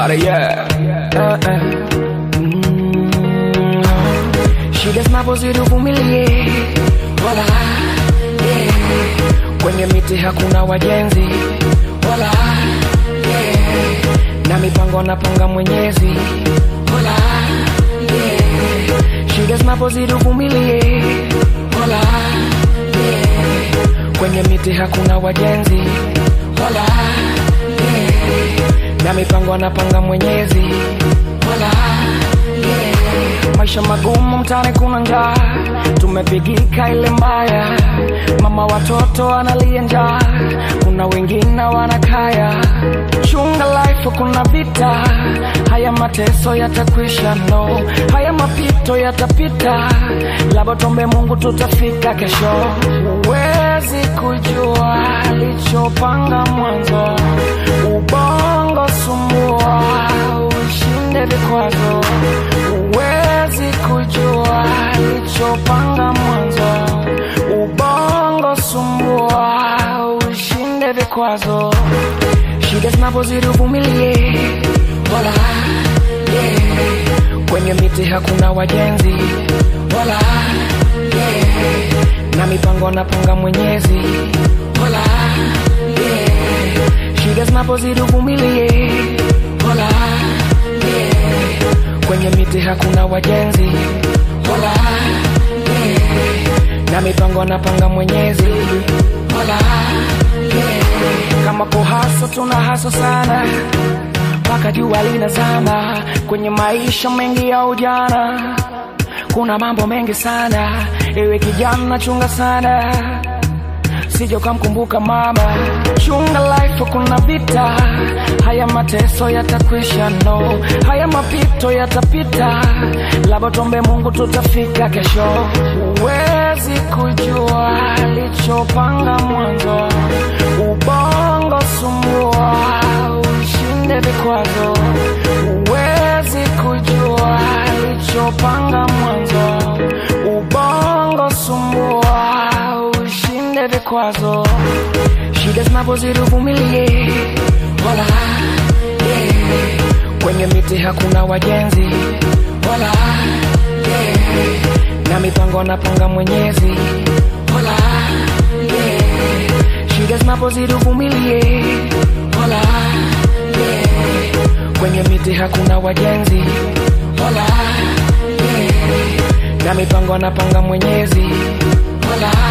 Mara yeah. Uh, uh. Mm. Shida zinapozidi uvumilie, wala yeah. Kwenye miti hakuna wajenzi, wala yeah. Na mipango napanga Mwenyezi, wala yeah. Shida zinapozidi uvumilie, wala yeah. Kwenye miti hakuna wajenzi, wala yeah. Na mipango napanga Mwenyezi, wala yeah. Maisha magumu mtaani, kuna njaa, tumepigika ile mbaya, mama watoto analia njaa, kuna wengine wanakaya. Chunga life, kuna vita, haya mateso yatakwisha, no, haya mapito yatapita, labda tuombe Mungu tutafika kesho. Huwezi kujua alichopanga mwanzo, ubongo sumbua, ushinde vikwazo. Huwezi kujua alichopanga mwanzo, ubongo sumbua, ushinde vikwazo. Shida zinapozidi uvumilie, wala yeah. Kwenye miti hakuna wajenzi, wala yeah. Na mipango napanga Mwenyezi, wala yeah. Shida zinapozidi uvumilie, wala yeah. Kwenye miti hakuna wajenzi, wala yeah. Na mipango napanga Mwenyezi, wala yeah. Kama kuhaso tuna haso sana mpaka jua linazama. Kwenye maisha mengi ya ujana kuna mambo mengi sana, ewe kijana chunga sana sije ukamkumbuka mama. Chunga life, kuna vita, haya mateso yatakwisha, no, haya mapito yatapita, labda tuombe Mungu tutafika kesho. Huwezi kujua alichopanga mwanzo, ubongo sumbua, ushinde vikwazo. Huwezi kujua alichopanga mwanzo, ubongo sumbua, ushinde vikwazo. Shida zinapozidi uvumilie, wala yeah. Kwenye miti hakuna wajenzi, wala yeah. Na mipango napanga Mwenyezi, wala yeah. Shida zinapozidi uvumilie, wala yeah. Kwenye miti hakuna wajenzi, wala yeah. Na mipango napanga Mwenyezi, wala